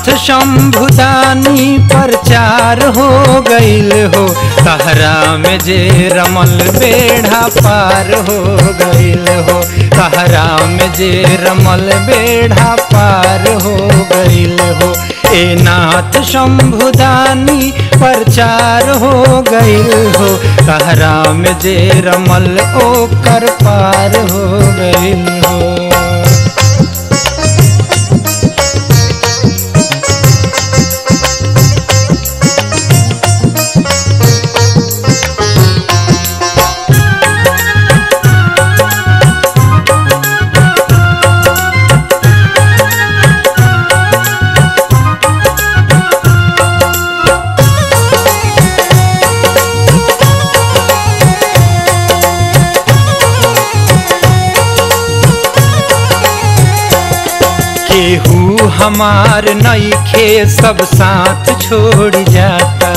शंभुदानी प्रचार हो गईल हो कहरा में जे रमल बेढ़ा पार हो गईल हो कहरा में जे रमल बेढ़ा पार हो गईल हो ए नाथ शंभुदानी प्रचार हो गईल हो कहरा में जे रमल ओकर पार हो गईल हो केहू हमार नईखे सब साथ छोड़ जाता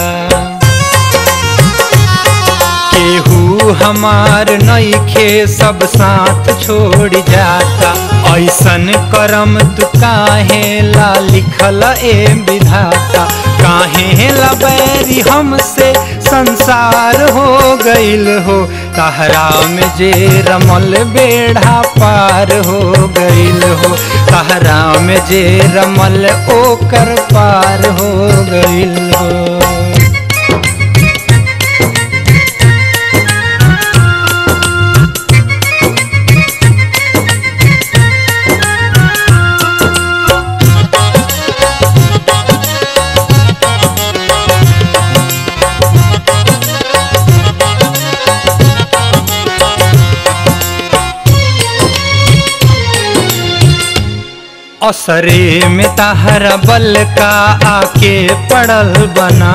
केहू हमार नईखे सब साथ छोड़ जाता ऐसन करम तू काहे ला लिखल ए विधाता काहे ला बैरी हमसे संसार हो गईल हो कहरा में जे रमल बेढ़ा पार हो गईल हो कहरा में जे रमल ओकर पार हो गईल हो असरे में तहरा बल का आके पड़ल बना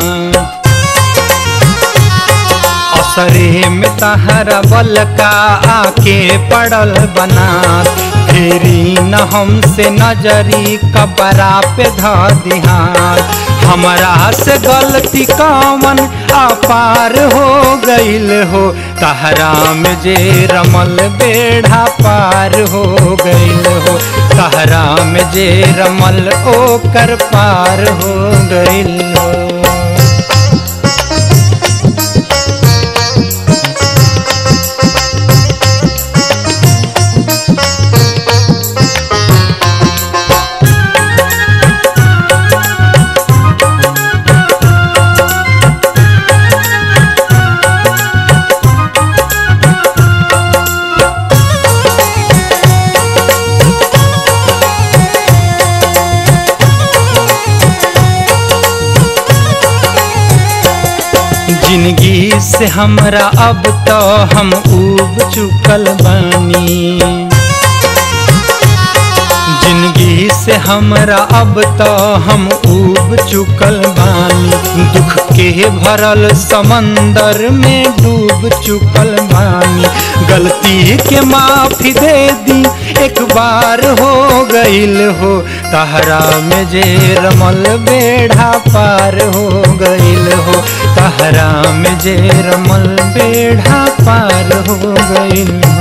असरे में तहरा बल का आके पड़ल बना फेरी न हमसे नजरी कबरा पे ध दिहार हमरा से गलती कामन अपार हो गईल हो तहरा में जे रमल बेढ़ा पार हो गईल हो तहरा में जे रमल ओकर पार हो गईल हो जिंदगी से हमरा अब तो हम उब चुकल बानी जिंदगी से हमरा अब तो हम उब चुकल बानी दुख के भरल समंदर में डूब चुकल बानी गलती के माफी दे दी एक बार हो गईल हो तहरा में जे रमल बेढ़ा पार हो गईल हो तहरा में जे रमल बेढ़ा पार हो गईल